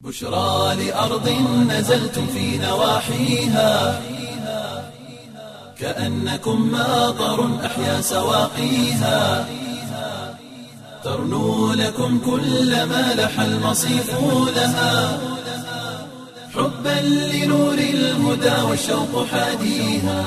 بشرى لأرض نزلتم في نواحيها كأنكم ماطر أحيا سواقيها ترنو لكم كل ما لح المصيف لها حبا لنور الهدى والشوق حاديها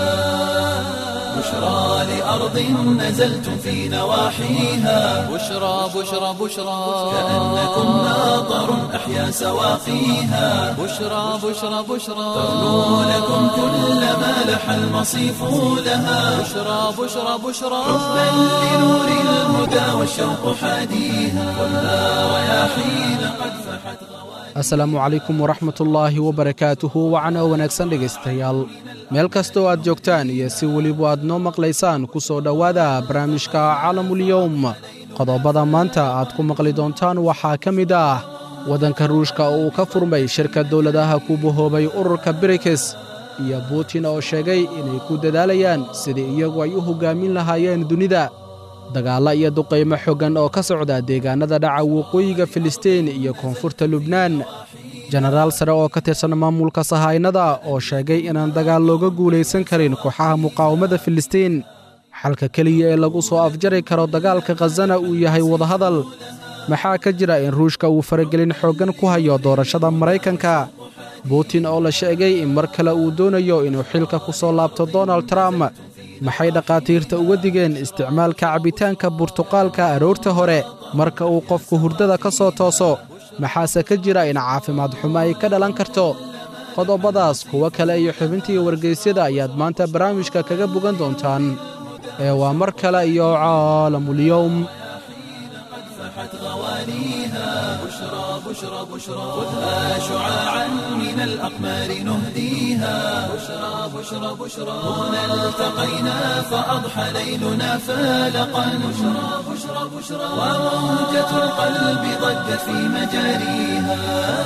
بشرى لأرض نزلتم في نواحيها بشرى بشرى بشرى كأنكم ماطر أحيا سواقيها بشرى بشرى بشرى ترنو لكم كل ما لح المصيف لها بشرى بشرى بشرى حبا لنور الهدى والشوق حاديها والنار رياحين قد فحت asalaamu calaykum waraxmatullaahi wabarakaatuhu wacana wanaagsan dhegaystayaal meel kastoo aad joogtaan iyo si weliba aad noo maqlaysaan ku soo dhowaada barnaamijka calamulyowm qodobada maanta aad ku maqli doontaan waxaa ka mid ah waddanka ruushka oo uu ka furmay shirka dowladaha ku bahoobay ururka brikes iyo buutin oo sheegay inay ku dadaalayaan sidii iyagu ay u hoggaamin lahaayeen dunida dagaalla iyo duqaymo xoggan oo ka socda deegaannada dhaca waqooyiga filistiin iyo koonfurta lubnaan jenaraal sare oo ka tirsan maamulka sahaynada oo sheegay inaan dagaal looga guulaysan karin kooxaha muqaawamada filistiin xalka keliya ee lagu soo afjari karo dagaalka khazana uu yahay wadahadal maxaa ka jira in ruushka uu faragelin xooggan ku hayo doorashada maraykanka buutin oo la sheegay in mar kale uu doonayo inuu xilka ku soo laabto donald trump maxay dhakhaatiirta uga digeen isticmaalka cabbitaanka burtuqaalka aroorta hore marka uu qofku hurdada ka soo tooso maxaase ka jira in caafimaad xumo ay ka dhalan karto qodobadaas kuwo kale iyo xubintii wargaysyada ayaad maanta barnaamijka kaga bogan doontaan ee waa mar kale iyo caalamulyowm فحت غوانيها بشرى بشرى بشرى خذها شعاعا من الأقمار نهديها بشرى بشرى بشرى هنا التقينا فأضحى ليلنا فالقا بشرى بشرى بشرى وموجة القلب ضجت في مجاريها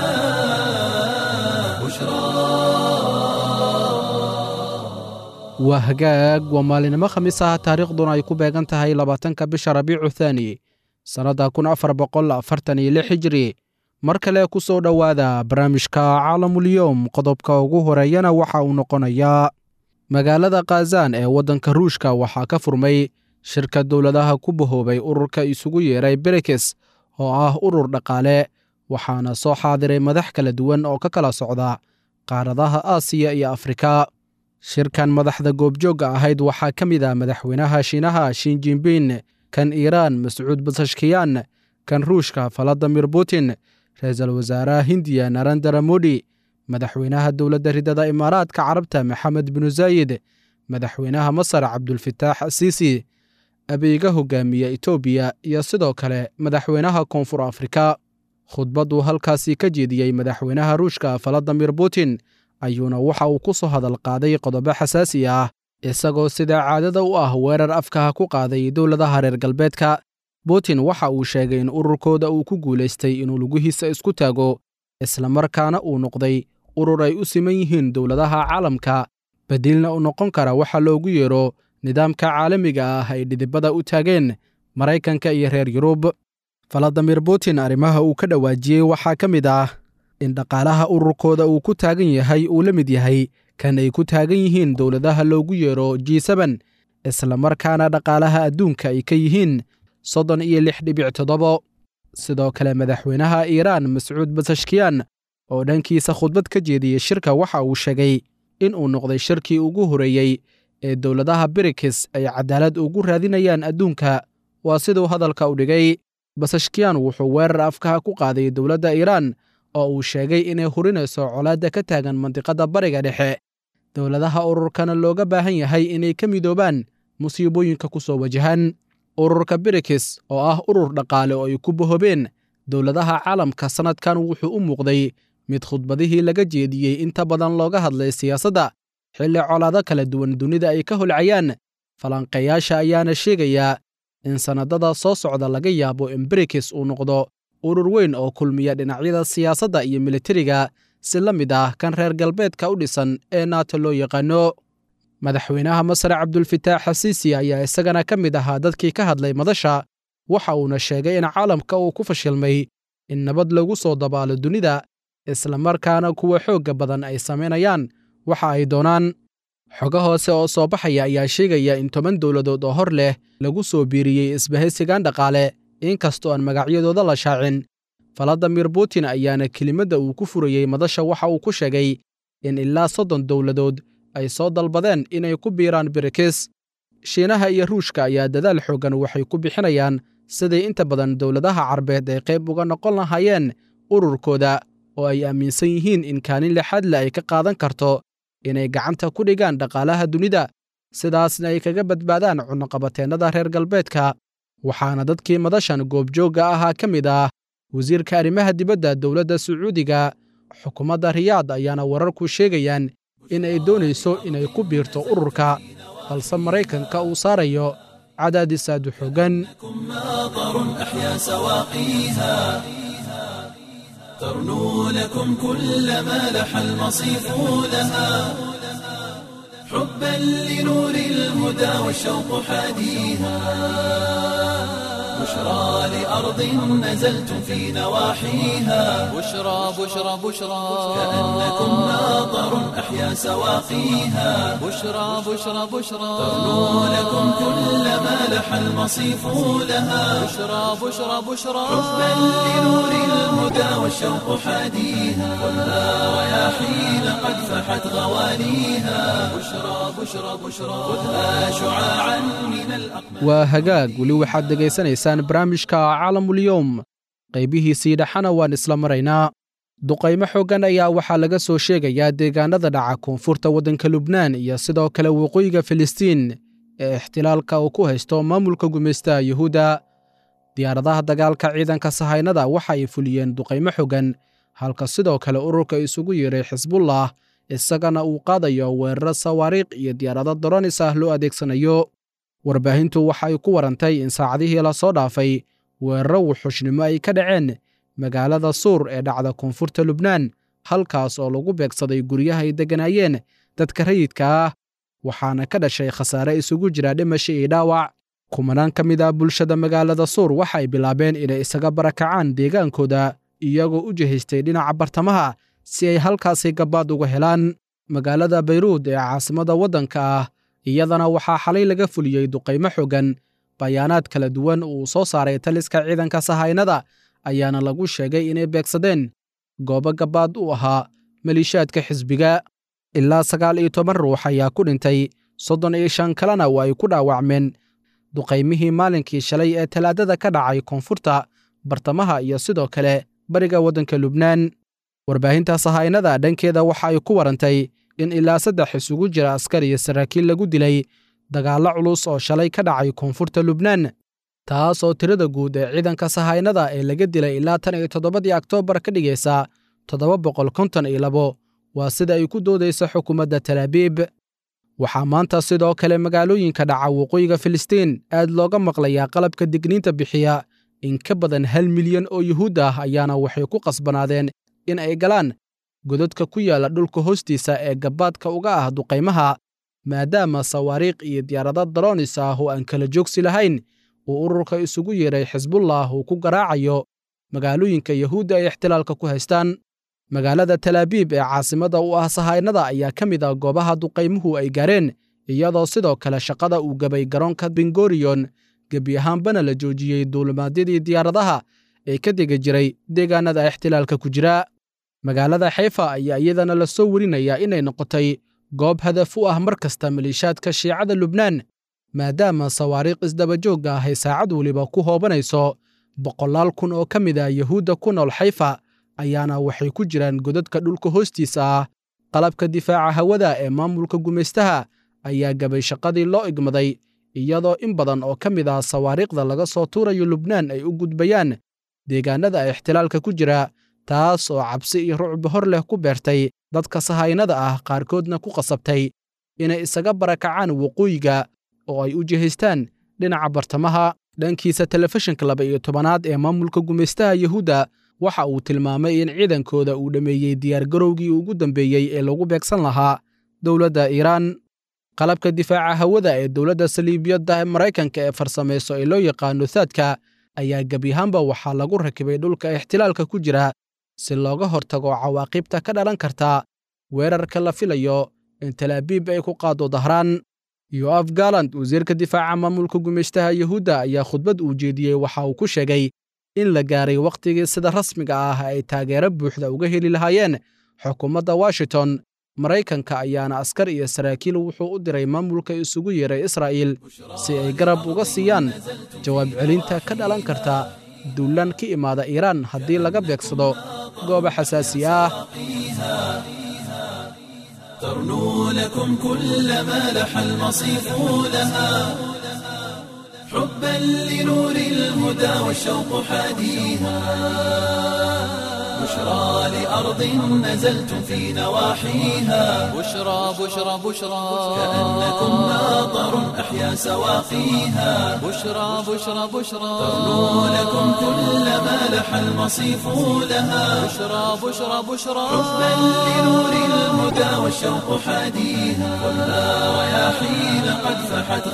بشرى waa hagaag waa maalinimo khamiis ah taariikhduna ay ku beegan tahay labaatanka bisha rabiicu thaani sannadda kun afar boqol afartan iyo lix hijri mar kale ku soo dhowaada barnaamijka caalamulyowm qodobka ugu horeeyana waxa uu noqonayaa magaalada khazan ee waddanka ruushka waxaa ka furmay shirka dowladaha ku bahoobay ururka isugu yeeray berikes oo ah urur dhaqaale waxaana soo xaadiray madax kala duwan oo ka kala socda qaaradaha aasiya iyo afrika shirkan madaxda goobjoogga ahayd waxaa ka mid ah madaxweynaha shiinaha shinjinbin kan iiraan mascuud basashkiyan kan ruushka valadimir putin ra-iisul wasaaraha hindiya narendara modi madaxweynaha dowladda ridada imaaraadka carabta maxamed binu zaayid madaxweynaha masar cabdulfataax asiisi abiiga hogaamiya etoobiya iyo sidoo kale madaxweynaha koonfur afrika khudbadduu halkaasi ka jeediyey madaxweynaha ruushka valadimir putin ayuuna waxa uu ku soo hadal qaaday qodobo xasaasi ah isagoo sida caadada u ah weerar afkaha ku qaaday dowladaha reer galbeedka putin waxa uu sheegay in ururkooda uu ku guulaystay inuu lugihiisa isku taago islamarkaana uu noqday urur ay u siman yihiin dowladaha caalamka bedilna u noqon kara waxa loogu yeero nidaamka caalamiga ah ay dhidibada u taageen maraykanka iyo reer yurub valadimir putin arrimaha uu ka dhawaajiyey waxaa ka mid ah in dhaqaalaha ururkooda uu ku taagan yahay uu la mid yahay kan ay ku taagan yihiin dowladaha loogu yeero g seben islamarkaana dhaqaalaha adduunka ay ka yihiin soddon iyo lix dhibic toddobo sidoo kale madaxweynaha iiraan mascuud basashkiyan oo dhankiisa khudbad ka jeediyey shirka waxa uu sheegay in uu noqday shirkii ugu horeeyey ee dowladaha birikis ay cadaalad ugu raadinayaan adduunka waa siduu hadalka u dhigay basashkiyan wuxuu weerar afkaha ku qaaday dowladda iiraan oo uu sheegay inay hurinayso colaadda ka taagan mandiqadda bariga dhexe dowladaha ururkana looga baahan yahay inay ka midoobaan musiibooyinka ku soo wajahan ururka birikis oo ah urur dhaqaale oo ay ku bahoobeen dowladaha caalamka sannadkan wuxuu u muuqday mid khudbadihii laga jeediyey inta badan looga hadlay siyaasadda xilli colaado kala duwan dunida ay ka holcayaan falanqeeyaasha ayaana sheegayaa in sannadada soo socda laga yaabo in birikis uu noqdo urur weyn oo kulmiya dhinacyada siyaasadda iyo militariga si la mid ah kan reer galbeedka u dhisan ee naato loo yaqaano madaxweynaha masar cabdulfataax xasiisi ayaa isagana ka mid ahaa dadkii ka hadlay madasha waxa uuna sheegay in caalamka uu ku fashilmay in nabad lagu soo dabaalo dunida islamarkaana kuwa xoogga badan ay samaynayaan waxa ay doonaan xogo hoose oo soo baxaya ayaa sheegaya in toban dowladood oo hor leh lagu soo biiriyey isbahaysigan dhaqaale inkastoo aan magacyadooda la shaacin valadimir putin ayaana kelimadda uu ku furayey madasha waxa uu ku sheegay in ilaa soddon dowladood ay soo dalbadeen inay ku biiraan birikis shiinaha iyo ruushka ayaa dadaal xooggan waxay ku bixinayaan siday inta badan dowladaha carbeed ay qayb uga noqon lahaayeen ururkooda oo ay aaminsan yihiin in kaalin lixaadle ay ka qaadan karto inay gacanta ku dhigaan dhaqaalaha dunida sidaasna ay kaga badbaadaan cunaqabateennada reer galbeedka waxaana dadkii madashan goobjoogga ahaa ka mid ah wasiirka arrimaha dibadda dowladda sacuudiga xukuumadda riyaad ayaana wararku sheegayaan in ay doonayso inay ku biirto ururka balse maraykanka uu saarayo cadaadis aad u xooggan ماطر أحيا سواقيها ترنو لكم كل ما لح المصيف لها حبا لنور الهدى والشوق حاديها بشرى لأرض نزلتم في نواحيها بشرى بشرى بشرى كأنكم ماطر أحيا سواقيها بشرى بشرى بشرى ترنو لكم كل ما لح المصيف لها بشرى بشرى بشرى حبا لنور الهدى والشوق حاديها ولا رياحين قد فحت غواليها بشرى بشرى بشرى خذها شعاعا من الأقمار waa hagaag weli waxaad dhegaysanaysaan barnaamijka caalamulyoom qaybihiisii dhexana waan isla maraynaa duqaymo xooggan ayaa waxaa laga soo sheegayaa deegaanada dhaca koonfurta waddanka lubnaan iyo sidoo kale waqooyiga filistiin ee ixtilaalka uu ku haysto maamulka gumaystaha yuhuudda diyaaradaha dagaalka ciidanka sahaynada waxa ay fuliyeen duqaymo xooggan halka sidoo kale ururka isugu yeedhay xisbullah isagana uu qaadayo weeraro sawaariikh iyo diyaarado doronis ah loo adeegsanayo warbaahintu waxa ay ku warantay in saacadihii la soo dhaafay weeraro wuxushnimo ay ka dhaceen magaalada suur ee dhacda koonfurta lubnaan halkaas oo lagu beegsaday guryaha ay degganaayeen dadka rayidka ah waxaana ka dhashay khasaare isugu jira dhimasho iyo dhaawac kumanaan ka mid ah bulshada magaalada suur waxa ay bilaabeen inay isaga barakacaan deegaankooda iyagoo u jihaystay dhinaca bartamaha si ay halkaasi gabaad uga helaan magaalada bayruud ee caasimadda waddanka ah iyadana waxaa xalay laga fuliyey duqaymo xooggan bayaanaad kala duwan uu soo saaray taliska ciidanka sahaynada ayaana lagu sheegay inay beegsadeen goobo gabaad u ahaa maliishaadka xisbiga ilaa sagaal iyo toban ruux ayaa ku dhintay soddon iyo shan kalena waa ay ku dhaawacmeen duqaymihii maalinkii shalay ee talaadada ka dhacay koonfurta bartamaha iyo sidoo kale bariga waddanka lubnaan warbaahinta sahaynada dhankeeda waxa ay ku warantay in ilaa saddex isugu jira askar iyo saraakiil lagu dilay dagaallo culus oo shalay ka dhacay koonfurta lubnaan taas oo tirada guud ee ciidanka sahaynada ee laga dilay ilaa tan iyo toddobadii oktoobar ka dhigaysa toddoba boqol konton iyo labo waa sida ay ku doodaysa xukuumadda talaabiib waxaa maanta sidoo kale magaalooyinka dhaca waqooyiga filistiin aad looga maqlayaa qalabka digniinta bixiya in ka badan hal milyan oo yuhuud ah ayaana waxay ku qasbanaadeen in ay galaan godadka ku yaalla dhulka hoostiisa ee gabaadka uga ah duqaymaha maadaama sawaariikh iyo diyaarado daroonis ah oo aan kala joogsi lahayn uu ururka isugu yeedhay xisbullah uu ku garaacayo magaalooyinka yuhuudda ay ixtilaalka ku haystaan magaalada talaabiib ee caasimadda u ah sahaynada ayaa ka mid ah goobaha duqaymuhu ay gaareen iyadoo sidoo kale shaqada uu gabay garoonka bengoriyon gebi ahaanbana la joojiyey duulimaadyadii diyaaradaha ee ka degi jiray deegaanada ixtilaalka ku jira magaalada xayfa ayaa iyadana la soo werinayaa inay noqotay goob hadaf u ah mar kasta maliishaadka shiicada lubnaan maadaama sawaariikh isdabajoogga ah ay saacad weliba ku hoobanayso boqolaal kun oo ka mid ah yuhuudda ku nool xayfa ayaana waxay ku jiraan godadka dhulka hoostiisa ah qalabka difaaca hawada ee maamulka gumaystaha ayaa gabay shaqadii loo igmaday iyadoo in badan oo ka mid ah sawaariikhda laga soo tuurayo lubnaan ay u gudbayaan deegaanada ixtilaalka ku jira taas oo cabsi iyo rucbi hor leh ku beertay dadka sahaynada ah qaarkoodna ku qasabtay inay isaga barakacaan waqooyiga oo ay u jihaystaan dhinaca bartamaha dhankiisa telefishinka laba iyo tobanaad ee maamulka gumaystaha yuhuudda waxa uu tilmaamay in ciidankooda uu dhammeeyey diyaargarowgii ugu dambeeyey ee lagu beegsan lahaa dowladda iiraan qalabka difaaca hawada ee dowladda saliibiyadda maraykanka ee farsamayso ee loo yaqaano thaadka ayaa gebiyahaanba waxaa lagu rakibay dhulka ixtilaalka ku jira si looga hortago cawaaqibta ka dhalan karta weerarka la filayo in talaabiib ay ku qaado dahraan yoaf galand wasiirka difaaca maamulka gumeystaha yuhuudda ayaa khudbad uu jeediyey waxa uu ku sheegay in la gaaray wakhtigii sida rasmiga ah ay taageero buuxda uga heli lahaayeen xukuumadda washington maraykanka ayaana askar iyo saraakiil wuxuu u diray maamulka isugu yeeray israa'iil si ay garab uga siiyaan jawaab celinta ka dhalan karta duulaan ka imaada iiraan haddii laga beegsado goobo xasaasi ah ترنو لكم كل ما لح المصيف لها حبا لنور الهدى والشوق حاديها بشرى لأرض نزلتم في نواحيها بشرى بشرى بشرى كأنكم ناظر أحيا سواقيها بشرى بشرى بشرى ترنو لكم كل ما لح المصيف لها بشرى بشرى بشرى حبا لنور الهدى والشوق حاديها ولا رياحين قد فحت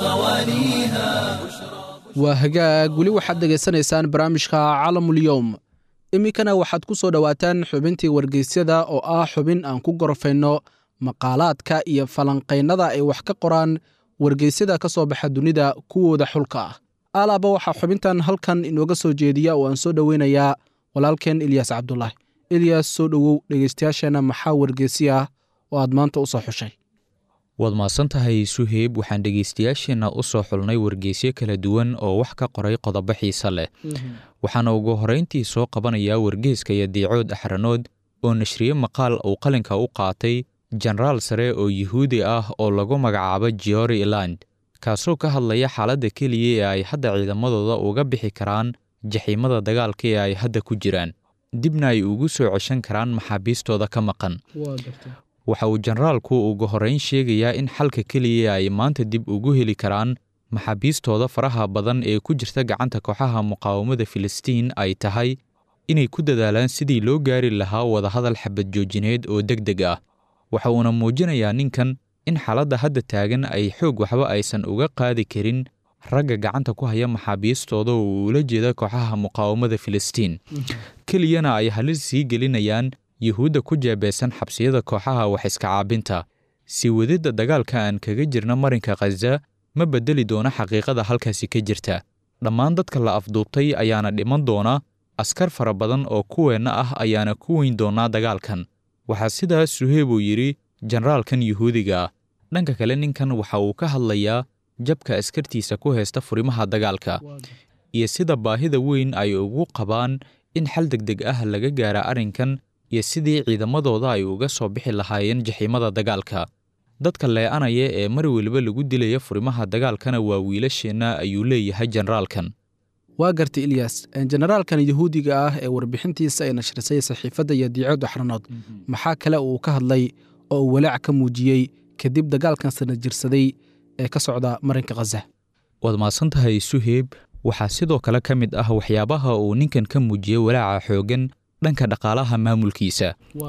غواليها waa hagaag weli waxaad dhegaysanaysaan barnaamijka caalamul-yowm iminkana waxaad ku soo dhowaataan xubintii wargeysyada oo ah xubin aan ku gorofayno maqaalaadka iyo falanqaynada ay wax ka qoraan wargeysyada ka soo baxa dunida kuwooda xulka ah alaaba waxaa xubintan halkan inooga soo jeediya oo aan soo dhoweynayaa walaalkeen ilyas cabdulaahi ilyas soo dhowow dhegeystayaasheenna maxaa wargeysi ah oo aad maanta u soo xushay waad mahadsan tahay suheyb waxaan dhegaystayaasheenna u soo xulnay wargeysyo kala duwan oo wax ka qoray qodobo xiise leh waxaana ugu horrayntii soo qabanayaa wargeyska iyo diicood axranood oo nashriye maqaal uu qalinka u qaatay jenaraal sare oo yuhuudi ah oo lagu magacaabo geori land kaasoo ka hadlaya xaaladda keliya ee ay hadda ciidamadooda uga bixi karaan jaxiimada dagaalka ee ay hadda ku jiraan dibna ay ugu soo ceshan karaan maxaabiistooda ka maqan waxa uu jenaraalku ugu horrayn sheegayaa in xalka keliya ay maanta dib ugu heli karaan maxaabiistooda faraha badan ee ku jirta gacanta kooxaha muqaawamada filistiin ay tahay inay ku dadaalaan sidii loo gaari lahaa wadahadal xabad joojineed oo deg deg ah waxa uuna muujinayaa ninkan in xaaladda hadda taagan ay xoog waxba aysan uga qaadi karin ragga gacanta ku haya maxaabiistooda oo uula jeeda kooxaha muqaawamada filistiin keliyana ay halis sii gelinayaan yuhuudda ku jeebeysan xabsiyada kooxaha wax iska caabinta sii wadidda dagaalka aan kaga jirna marinka khaza ma beddeli doono xaqiiqada halkaasi ka jirta dhammaan dadka la afduubtay ayaana dhiman doona askar fara badan oo kuweenna ah ayaana ku weyn doonaa dagaalkan waxaa sidaas suheyb uu yidhi jenaraalkan yuhuudiga ah dhanka kale ninkan waxa uu ka hadlayaa jabka askartiisa ku haysta furimaha dagaalka iyo sida baahida weyn ay ugu qabaan in xal deg deg ah laga gaara arrinkan iyo sidii ciidamadooda ay uga soo bixi lahaayeen jaxiimada dagaalka dadka lee'anaya ee mar weliba lagu dilaya furimaha dagaalkana waa wiilasheenna ayuu leeyahay jenaraalkan waa gartay ilyas jenaraalkan yuhuudiga ah ee warbixintiisa ay nashrisay saxiifadda iyo diicood axranood maxaa kale uu ka hadlay oo uu walaac ka muujiyey kadib dagaalkan sana jirsaday ee ka socda marinka khaza waad mahadsan tahay suheyb waxaa sidoo kale ka mid ah waxyaabaha uu ninkan ka muujiyey walaaca xooggan dhanka dhaqaalaha maamulkiisa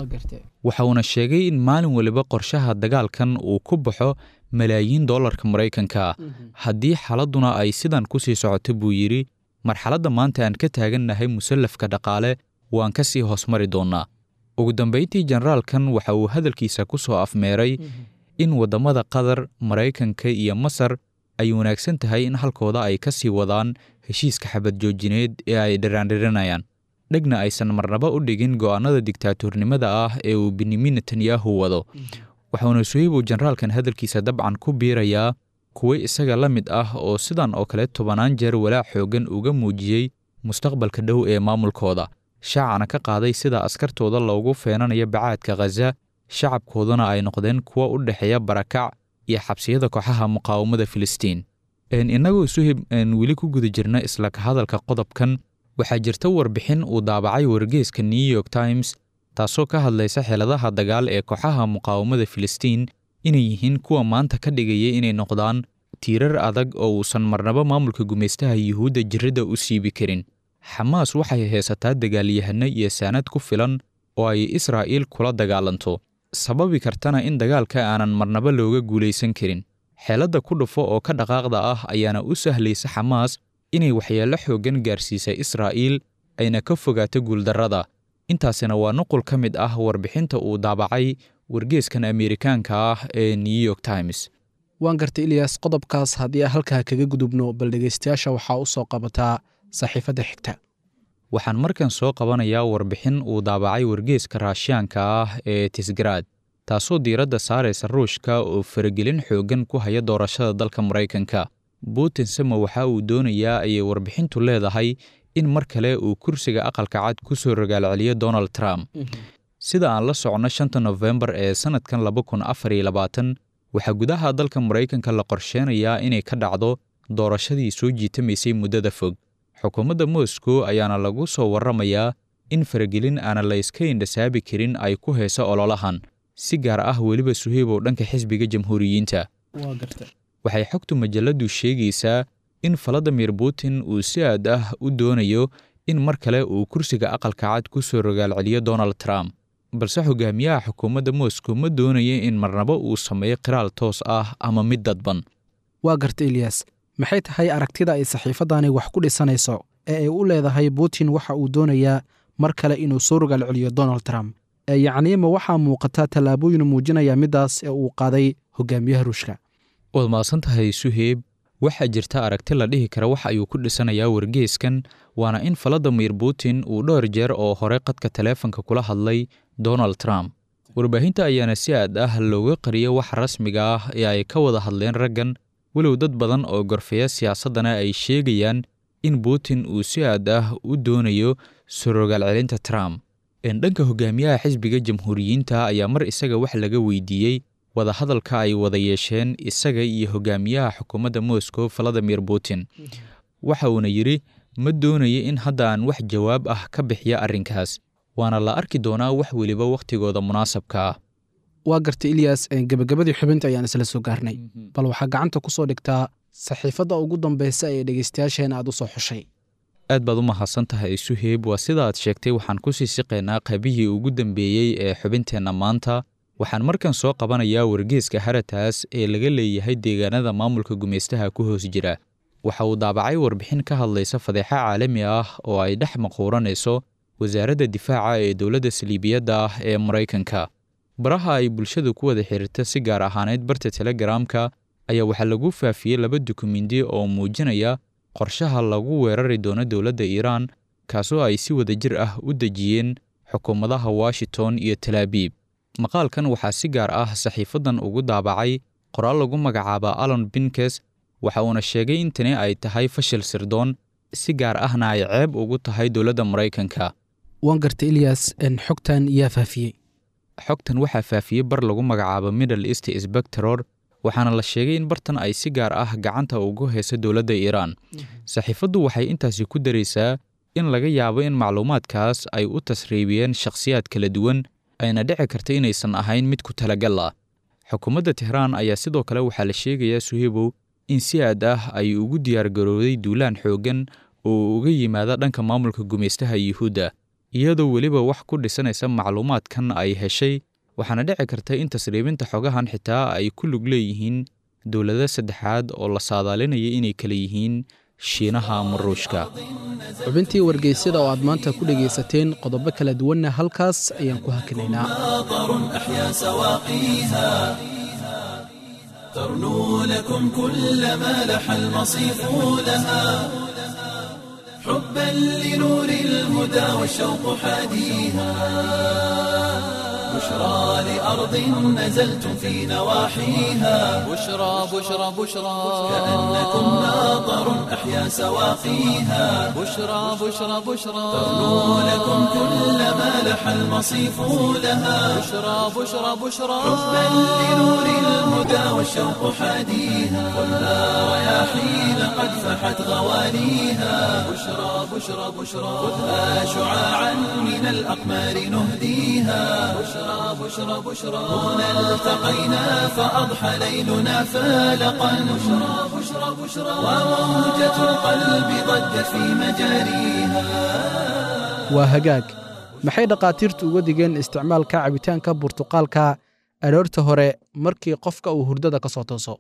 waxa uuna sheegay in maalin waliba qorshaha dagaalkan uu ku baxo malaayiin dollarka maraykanka haddii xaaladduna ay sidan ku sii socoto buu yidhi marxaladda maanta aan ka taagannahay musallafka dhaqaale waan ka sii hoosmari doonnaa ugu dambayntii jenaraalkan waxa uu hadalkiisa ku soo afmeeray in waddamada qatar maraykanka iyo masar ay wanaagsan tahay in halkooda ay ka sii wadaan heshiiska xabad joojineed ee ay dhiraandhirinayaan dhegna aysan marnaba u dhigin go'aannada digtaatuurnimada ah ee uu benyamin netanyahu wado waxauna suheybu jenaraalkan hadalkiisa dabcan ku biirayaa kuwo isaga la mid ah oo sidan oo kale tobannaan jeer walaac xooggan uga muujiyey mustaqbalka dhow ee maamulkooda shaacana ka qaaday sida askartooda loogu feenanayo bacaadka khaza shacabkooduna ay noqdeen kuwo u dhexeeya barakac iyo xabsiyada kooxaha muqaawamada filistiin innagoo suhib weli ku guda jirna isla ka hadalka qodobkan waxaa jirta warbixin uu daabacay wargeeska new york times taasoo ka hadlaysa xeeladaha dagaal ee kooxaha muqaawamada filistiin inay yihiin kuwa maanta ka dhigaya inay noqdaan tiirar adag oo uusan marnaba maamulka gumaystaha yuhuudda jirradda u siibi karin xamaas waxay haysataa dagaalyahano iyo saanad ku filan oo ay israa'iil kula dagaalanto sababi kartana in dagaalka aanan marnaba looga guulaysan karin xeeladda ku dhufo oo ka dhaqaaqda ah ayaana u sahlaysa xamaas inay waxyeello xooggan gaarsiisay israa'iil ayna ka fogaato guuldarrada intaasina waa nuqul ka mid ah warbixinta uu daabacay wargeeskan ameerikaanka ah ee new york times waan gartay ilyas qodobkaas haddii aan halkaa kaga gudubno bal dhegaystayaasha waxaa u soo qabataa saxiifadda xigta waxaan markan soo qabanayaa warbixin uu daabacay wargeeska raashiyaanka ah ee tisgaraad taasoo diiradda saaraysa ruushka oo faragelin xooggan ku haya doorashada dalka maraykanka putin sama waxa uu doonayaa ayay warbixintu leedahay in mar kale uu kursiga aqalka cad ku soo rogaalceliyo donald trump sida aan la soconno shanta nofembar ee sannadkan laba kun afar iyo labaatan waxaa gudaha dalka maraykanka la qorsheenayaa inay ka dhacdo doorashadii soo jiitamaysay muddada fog xukuumadda moscow ayaana lagu soo warramayaa in faragelin aana la iska indhasaabi karin ay ku hayso ololahan si gaar ah weliba suheybow dhanka xisbiga jamhuuriyiinta waxay xogtu majalladdu sheegaysaa in valadimir putin uu si aad ah u doonayo in mar kale uu kursiga aqalka cad ku soo rogaalceliyo donald trump balse hogaamiyaha xukuumadda moscow ma doonayo in marnabo uu sameeyo qiraal toos ah ama mid dadban waa garta ilyas maxay tahay aragtida ay saxiifaddani wax ku dhisanayso ee ay u leedahay putin waxa uu doonayaa mar kale inuu soo rogaal celiyo donald trump ee yacnii ma waxaa muuqata tallaabooyin muujinaya middaas ee uu qaaday hogaamiyaha ruushka waad mahadsan tahay suheyb waxaa jirta aragti la dhihi kara wax ayuu ku dhisanayaa wargeeskan waana in valadimir putin uu dhowr jeer oo hore qadka taleefanka kula hadlay donald trump warbaahinta ayaana si aad ah looga qariyo wax rasmiga ah ee ay ka wada hadleen raggan walow dad badan oo gorfeya siyaasaddana ay sheegayaan in putin uu si aad ah u doonayo sorogaal celinta trump dhanka hogaamiyaha xisbiga jamhuuriyiinta ayaa mar isaga wax laga weydiiyey wadahadalka ay wada yeesheen isaga iyo hogaamiyaha xukuumadda moscow valadimir putin waxa uuna yidhi ma doonayo in hadda aan wax jawaab ah ka bixiya arrinkaas waana la arki doonaa wax weliba wakhtigooda munaasabka ah waa garta ilyas gebagabadii xubinta ayaan isla soo gaarnay bal waxaa gacanta ku soo dhigtaa saxiifadda ugu dambaysa ee dhegaystayaasheena aad u soo xushay aad baad u mahadsan tahay suheyb waa sida aad sheegtay waxaan ku sii siqaynaa qaybihii ugu dambeeyey ee xubinteenna maanta waxaan markan soo qabanayaa wargeeska harataas ee laga leeyahay deegaanada maamulka gumaystaha ku hoos jira waxa uu daabacay warbixin ka hadlaysa fadeexa caalami ah oo ay dhex maquuranayso wasaaradda difaaca ee dowladda saliibiyadda ah ee maraykanka baraha ay bulshadu ku wada xiriirta si gaar ahaaneyd barta telegaraamka ayaa waxaa lagu faafiyey laba dukumenti oo muujinaya qorshaha lagu weerari doono dowladda iiraan kaasoo ay si wada jir ah u dejiyeen xukuumadaha washington iyo talaabiib maqaalkan waxaa si gaar ah saxiifaddan ugu daabacay qoraal lagu magacaaba alon binkes waxa uuna sheegay in tani ay tahay fashil sirdoon si gaar ahna ay ceeb ugu tahay dowladda maraykanka waan garta ilyas xogtan yaa faafiyey xogtan waxaa faafiyey bar lagu magacaabo middle east sbectoror waxaana la sheegay in bartan ay si gaar ah gacanta ugu hayso dowladda iiraan saxiifaddu waxay intaasi ku daraysaa in laga yaabo in macluumaadkaas ay u tasriibiyeen shakhsiyaad kala duwan ayna dhici karta inaysan ahayn mid ku talagal ah xukuumadda tehraan ayaa sidoo kale waxaa la sheegayaa suhebow in si aad ah ay ugu diyaargarowday duulaan xooggan oo uga yimaada dhanka maamulka gumaystaha yuhuudda iyadoo weliba wax ku dhisanaysa macluumaadkan ay heshay waxaana dhici karta in tasriibinta xogahan xitaa ay ku lug leeyihiin dowlado saddexaad oo la saadaalinaya inay kala yihiin shiinaha ama ruushka xubintii wargeysyada oo aad maanta ku dhegaysateen qodobo kala duwanna halkaas ayaan ku hakinaynaa ترنو لكم كل ما لح المصيف لها حبا لنور الهدى والشوق حاديها بشرى لأرض نزلتم في نواحيها بشرى بشرى بشرى كأنكم ناظر أحيا سواقيها بشرى بشرى بشرى ترنو لكم كل ما لح المصيف لها بشرى بشرى بشرى حبا لنور الهدى والشوق حاديها خذها رياحين قد فحت غوانيها بشرى بشرى بشرى خذها شعاعا من الأقمار نهديها بشرى بشرى بشرى هنا التقينا فأضحى ليلنا فالقا بشرى بشرى بشرى وموجة القلب ضجت في مجاريها waa hagaag maxay dhakhaatiirtu uga digeen isticmaalka cabitaanka burtuqaalka aroorta hore markii qofka uu hurdada ka soo tooso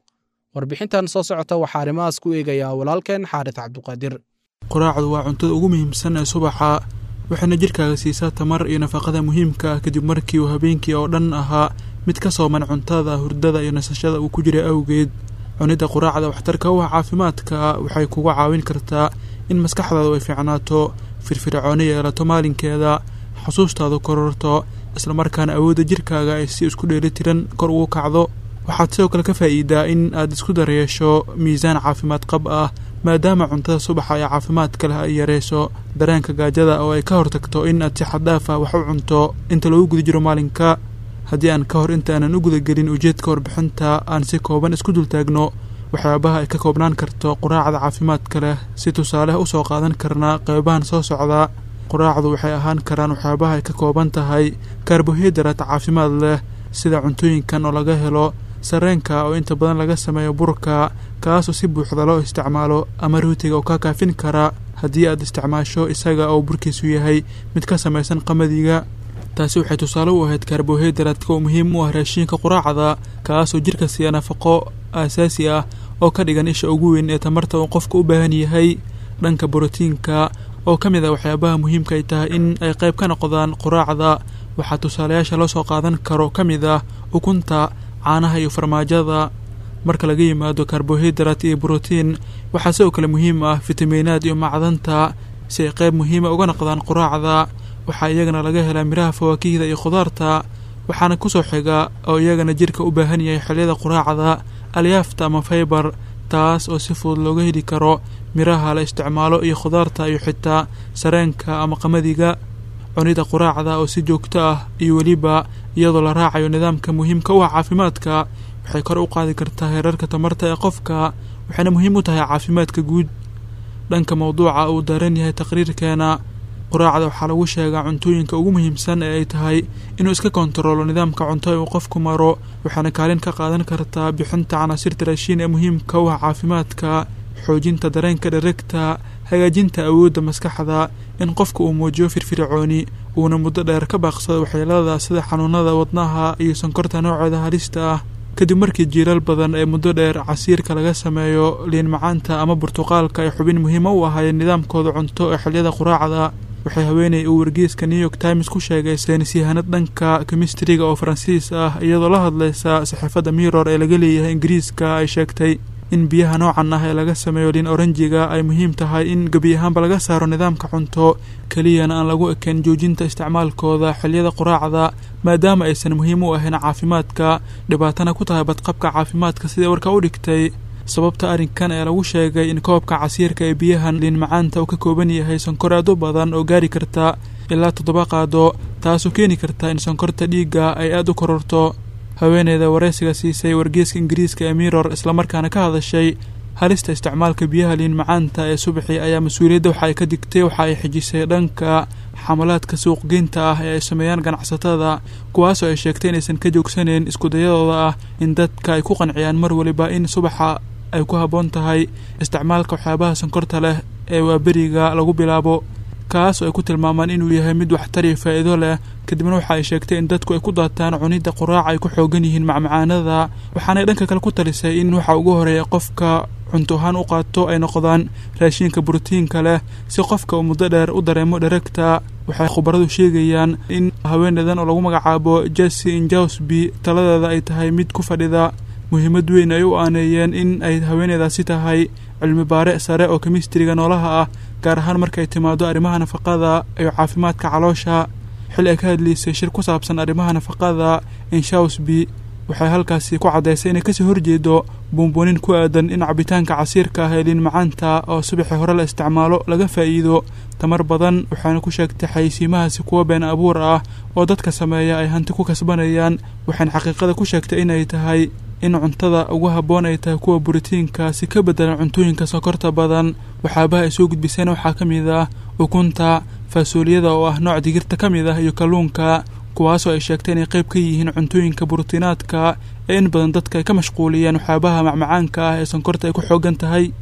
warbixintan soo socota waxaa arrimahaas ku eegayaa walaalkeen xaaris cabduqaadir quraacdu waa cuntada ugu muhiimsan ee subaxa waxayna jidhkaaga siisaa tamar iyo nafaqada muhiimka ah kadib markii uu habeenkii oo dhan ahaa mid ka sooman cuntada hurdada iyo nasashada uu ku jiray awgeed cunidda quraacda waxtarka u ah caafimaadka waxay kuga caawin kartaa in maskaxdaadu ay fiicnaato firfircooni yeelato maalinkeeda xusuustaadu kororto islamarkaana awoodda jidhkaaga ay si isku dheelitiran kor ugu kacdo waxaad sidoo kale ka faa'iidaa in aad isku daryeesho miisaan caafimaad qab ah maadaama cuntada subaxa ee caafimaadka leh ay yareyso dareenka gaajada oo ay ka hortagto in aad si xaddaaf ah wax u cunto inta lagu guda jiro maalinka haddii aan ka hor intaanan u gudagelin ujeedka warbixinta aan si kooban isku dultaagno waxyaabaha ay ka koobnaan karto quraacda caafimaadka leh si tusaale u soo qaadan karnaa qeybahan soo socda quraacdu waxay ahaan karaan waxyaabaha ay ka kooban tahay karbohaydarat caafimaad leh sida cuntooyinkan oo laga helo sarreenka oo inta badan laga sameeyo burka kaasoo si buuxda loo isticmaalo ama rootiga oo kaa kaafin kara haddii aad isticmaasho isaga oo burkiisu yahay mid ka samaysan qamadiga taasi waxay tusaale u ahayd karbohaydaradka oo muhiim u ah raashiinka quraacda kaasoo jidhka siiya nafaqo aasaasi ah oo ka dhigan isha ugu weyn ee tamarta uu qofka u baahan yahay dhanka borotiinka oo ka mid ah waxyaabaha muhiimka ay tahay in ay qayb ka noqdaan quraacda waxaa tusaalayaasha loo soo qaadan karo ka mid ah ukunta caanaha iyo farmaajada marka laga yimaado karbohaydarat iyo brotiin waxaa sidoo kale muhiim ah fitamiinaad iyo macdanta si ay qayb muhiima uga noqdaan quraacda waxaa iyagana laga helaa miraha fawaakihda iyo khudaarta waxaana kusoo xiga oo iyagana jidhka u baahan yahay xilliyada quraacda alyaafta ama faybar taas oo si fudud looga heli karo miraha la isticmaalo iyo khudaarta iyo xitaa sareenka ama qamadiga cunida quraacda oo si joogto ah iyo weliba iyadoo la raacayo nidaamka muhiimka u ah caafimaadka waxay kor u qaadi kartaa heerarka tamarta ee qofka waxayna muhiim u tahay caafimaadka guud dhanka mawduuca uu daaran yahay taqriirkeena quraacda waxaa lagu sheegaa cuntooyinka ugu muhiimsan ee ay tahay inuu iska kontaroolo nidaamka cunto ee uu qofku maro waxaana kaalin ka qaadan kartaa bixinta canaasirta raashiin ee muhiimka u ah caafimaadka xoojinta dareenka dheregta hagaajinta awoodda maskaxda in qofka uu muujiyo firfircooni uuna muddo dheer ka baaqsado waxyeelada sida xanuunada wadnaha iyo sonkorta nooceeda halista ah kadib markii jiilal badan ee muddo dheer casiirka laga sameeyo liin macaanta ama burtuqaalka ay xubin muhiima u ahaayeen nidaamkooda cunto ee xilliyada quraacda waxay haweenay uu wargeyska new york times ku sheegay saynis yahanad dhanka kemistriga oo faransiis ah iyadoo la hadlaysa saxiifadda miror ee laga leeyahay ingiriiska ay sheegtay in biyaha noocan ah ee laga sameeyo liin oranjiga ay muhiim tahay in gebi ahaanba laga saaro nidaamka cunto keliyana aan lagu ekayn joojinta isticmaalkooda xilliyada quraacda maadaama aysan muhiim u ahayn caafimaadka dhibaatana ku tahay badqabka caafimaadka siday warka u dhigtay sababta arrinkan ee lagu sheegay in koobka casiirka ee biyahan liin macaanta uu ka kooban yahay sonkor aad u badan oo gaari karta ilaa toddoba qaado taasoo keeni karta in sonkorta dhiigga ay aada u kororto haweeneyda wareysiga siisay wargeeska ingiriiska ee miror islamarkaana ka hadashay halista isticmaalka biyaha liin macaanta ee subaxii ayaa mas-uuliyadda waxa ay ka digtay waxa ay xijisay dhanka xamalaadka suuqgeynta ah ee ay sameeyaan ganacsatada kuwaasoo ay sheegtay inaysan ka joogsaneyn iskudayadooda ah in dadka ay ku qanciyaan mar waliba in subaxa ay ku habboon tahay isticmaalka waxyaabaha sonkorta leh ee waaberiga lagu bilaabo kaas oo ay ku tilmaamaan inuu yahay mid waxtari faa'iido leh kadibna waxa ay sheegtay in dadku ay ku daataan cunidda quraaca ay ku xoogan yihiin macmacaanada waxaanay dhanka kale ku talisay in waxa ugu horeeya qofka cunto ahaan u qaato ay noqdaan raashiinka brotiinka leh si qofka uu muddo dheer u dareemo dheregta waxay khubaradu sheegayaan in haweeneydan oo lagu magacaabo jesse injawsby taladeeda ay tahay mid ku fadhida muhiimad weyn ay u aaneeyeen in ay haweeneydaasi tahay cilmi baare sare oo kemistriga noolaha ah gaar ahaan markay timaado arrimaha nafaqada iyo caafimaadka caloosha xil ay ka hadlaysay shir ku saabsan arrimaha nafaqada inshawsby waxay halkaasi ku caddaysay inay kasoo horjeedo buunbuunin ku aadan in cabitaanka casiirka ah ee liin macaanta oo subaxii hore la isticmaalo laga faa'iido tamar badan waxaana ku sheegtay xayeysiimahaasi kuwa been abuur ah oo dadka sameeya ay hanti ku kasbanayaan waxayna xaqiiqada ku sheegtay inay tahay in cuntada ugu habboon ay tahay kuwa borotiinka si ka beddelan cuntooyinka sokorta badan waxyaabaha ay soo gudbiseen waxaa ka mid ah ukunta faasooliyada oo ah nooc digirta ka mid ah iyo kalluunka kuwaasoo ay sheegtay inay qayb ka yihiin cuntooyinka borotiinaadka ee in badan dadka ay ka mashquuliyeen waxyaabaha macmacaanka ah ee sonkorta ay ku xoogan tahay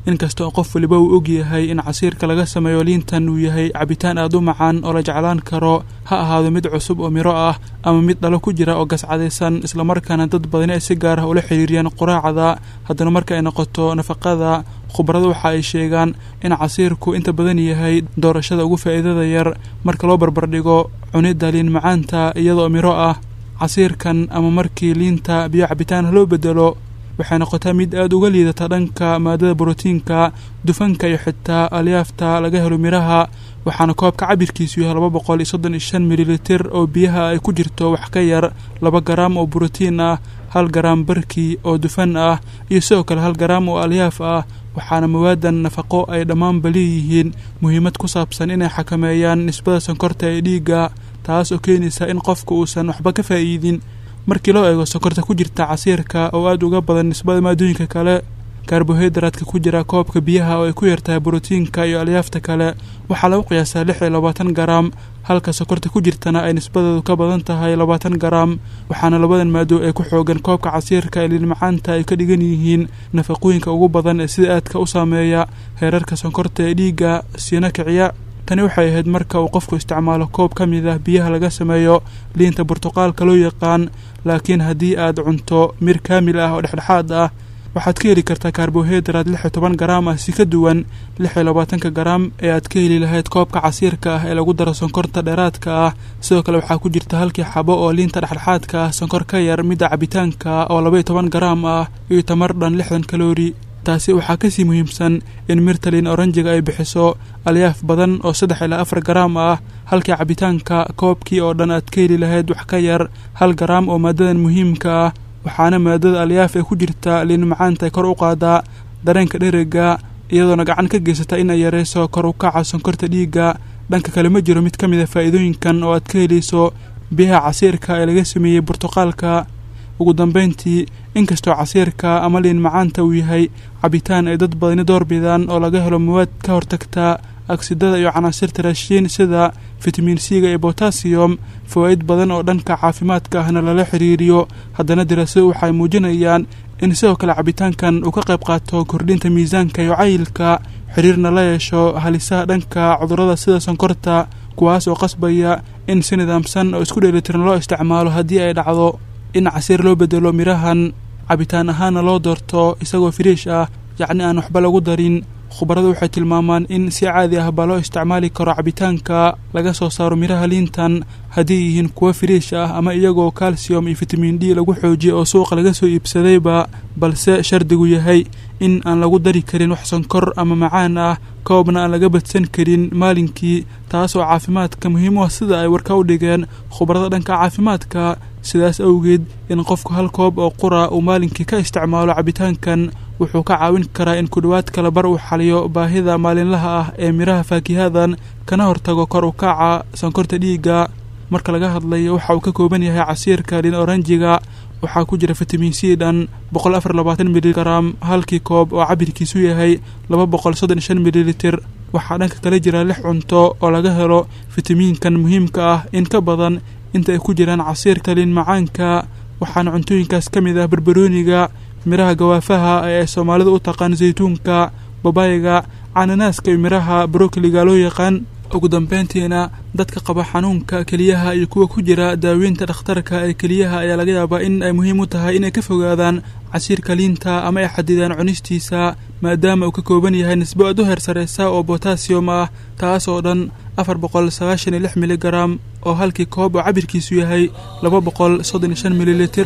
inkasta oo qof waliba uu ogyahay in casiirka laga sameeyo liintan uu yahay cabitaan aad u macaan oo la jeclaan karo ha ahaado mid cusub oo miro ah ama mid dhalo ku jira oo gascadaysan islamarkaana dad badani ay si gaar ah ula xiriiriyaan quraacda haddana marka ay noqoto nafaqada khubaradu waxa ay sheegaan in casiirku inta badan yahay doorashada ugu faa'iidada yar marka loo barbardhigo cunidda liin macaanta iyadoo miro ah casiirkan ama markii liinta biyo cabitaan loo bedelo waxay noqotaa mid aada uga liidata dhanka maadada borotiinka dufanka iyo xitaa alyaafta laga helo miraha waxaana koobka cabirkiisu yahay laba boqol iyo soddon iyo shan mililitir oo biyaha ay ku jirto wax ka yar laba garaam oo borotiin ah hal garaam barkii oo dufan ah iyo sidoo kale hal garaam oo alyaaf ah waxaana mawaadan nafaqo ay dhammaanba leeyihiin muhiimad ku saabsan inay xakameeyaan nisbada sonkorta ee dhiigga taas oo keenaysa in qofka uusan waxba ka faa'iidin markii loo eego sonkorta ku jirta casiirka oo aada uga badan nisbada maadooyinka kale karbohaydraadka ku jira koobka biyaha oo ay ku yartahay borotiinka iyo alyaafta kale waxaa lagu qiyaasaa lix iyo labaatan garaam halka sokorta ku jirtana ay nisbadeedu ka badan tahay labaatan garaam waxaana labadan maado ee ku xoogan koobka casiirka ee liilmacaanta ay ka dhigan yihiin nafaqooyinka ugu badan ee sida aadka u saameeya heerarka sonkorta ee dhiigga siina kiciya tani waxay ahayd marka uu qofku isticmaalo koob ka mid ah biyaha laga sameeyo liinta burtuqaalka loo yaqaan laakiin haddii aad cunto mir kaamil ah oo dhexdhexaad ah waxaad ka heli kartaa karbohaydraad lix iyo toban garaam ah si ka duwan lix iyo labaatanka garaam ee aad ka heli lahayd koobka casiirka ah ee lagu daro sonkorta dheeraadka ah sidoo kale waxaa ku jirta halkii xabo oo liinta dhexdhexaadka ah sonkor ka yar midda cabitaanka oo laba iyo toban garaam ah iyo tamar dhan lixdan kaloori taasi waxaa kasii muhiimsan in mirta liin oranjiga ay bixiso alyaaf badan oo saddex ilaa afar garaam ah halkii cabitaanka koobkii oo dhan aad ka heli lahayd wax ka yar hal garaam oo maadadan muhiimka ah waxaana maadada alyaaf ee ku jirta liin macaanta ay kor u qaadaa dareenka dherega iyadoona gacan ka geysata in ay yarayso kor u kaca sonkorta dhiigga dhanka kale ma jiro mid ka mid a faa'iidooyinkan oo aad ka helayso biyaha casiirka ee laga sameeyey burtuqaalka ugu dambayntii inkastoo casiirka ama liin macaanta uu yahay cabitaan ay dad badani doorbidaan oo laga helo mawaad ka hortagta agsidada iyo canaasirta raashiin sida fitamiin c-ga iyo botasiyom fawaa'id badan oo dhanka caafimaadka ahna lala xiriiriyo haddana daraasadu waxay muujinayaan in sidoo kale cabitaankan uu ka qayb qaato kordhinta miisaanka iyo cayilka xiriirna la yeesho halisaha dhanka cudurrada sida sonkorta kuwaas oo qasbaya in si nidaamsan oo isku dheelitiran loo isticmaalo haddii ay dhacdo in casiir loo bedelo mirahan cabitaan ahaana loo doorto isagoo firiish ah yacni aan waxba lagu darin khubaradu waxay tilmaamaan in si caadi ah baa loo isticmaali karo cabitaanka laga soo saaro miraha liintan haddii yihiin kuwo firiish ah ama iyagoo calcium iyo fitamiin d lagu xoojiyo oo suuqa laga soo iibsadayba balse shardigu yahay in aan lagu dari karin wax sonkor ama macaan ah koobna aan laga badsan karin maalinkii taas oo caafimaadka muhiim u ah sida ay warka u dhigeen khubarada dhanka caafimaadka sidaas awgeed in qofku hal koob oo qura uu maalinkii ka isticmaalo cabitaankan wuxuu ka caawin karaa in kudhowaad kala bar uu xaliyo baahida maalinlaha ah ee miraha faakihadan kana hortago kor u kaca sonkorta dhiigga marka laga hadlayo waxa uu ka kooban yahay casiirka liin oranjiga waxaa ku jira fitamiin c dhan boqol afar labaatan miligaram halkii koob oo cabirkiisu yahay laba boqol soddon iyo shan mililitir waxaa dhanka kala jira lix cunto oo laga helo fitamiinkan muhiimka ah in ka badan inta ay ku jiraan casiirka liin macaanka waxaana cuntooyinkaas ka mid ah barbarooniga miraha gawaafaha ee ay soomaalidu u taqaan saytuunka babayga cananaaska iyo miraha brokoliga loo yaqaan ugu dambeyntiina dadka qaba xanuunka keliyaha iyo kuwa ku jira daaweynta dhakhtarka ee keliyaha ayaa laga yaabaa in ay muhiim u tahay inay ka fogaadaan casiirka liinta ama ay xadidaan cunistiisa maadaama uu ka kooban yahay nisbo aad u heer sareysa oo botasiyom ah taas oo dhan afar boqol sagaashan iyo lix miligaram oo halkii koob oo cabirkiisu yahay laba boqol soddon iyo shan mililitir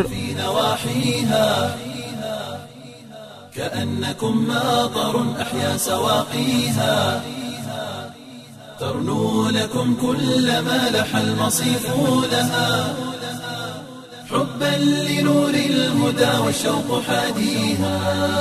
كأنكم ماطر أحيا سواقيها ترنو لكم كل ما لح المصيف لها حبا لنور الهدى والشوق حاديها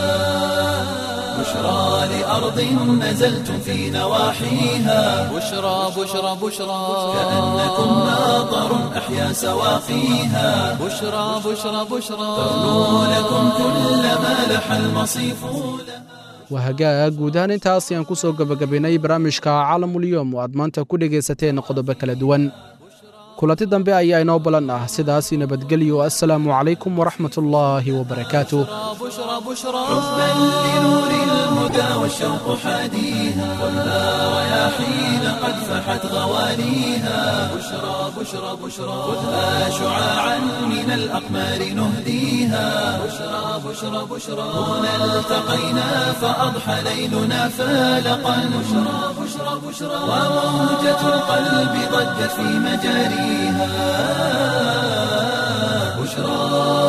بشرى لأرض نزلتم في نواحيها بشرى بشرى بشرى كأنكم ماطر أحيا سواقيها بشرى بشرى بشرى ترنو لكم كل ما لح المصيف لها waa hagaag guud ahaan intaas ayaan ku soo gebagabaynay barnaamijka caalamulyoom oo aad maanta ku dhegaysateen qodobo kala duwan kulanti dambe ayaa inoo balan ah sidaas nabadgelyo assalaamu calaykum waraxmatullaahi wabarakaatuh بشرى بشرى حبا لنور الهدى والشوق حاديها خذها رياحين قد فحت غوانيها بشرى بشرى بشرى خذها شعاعا من الأقمار نهديها بشرى بشرى بشرى هنا التقينا فأضحى ليلنا فالقا بشرى بشرى بشرى وموجة القلب ضجت في مجاريها بشرى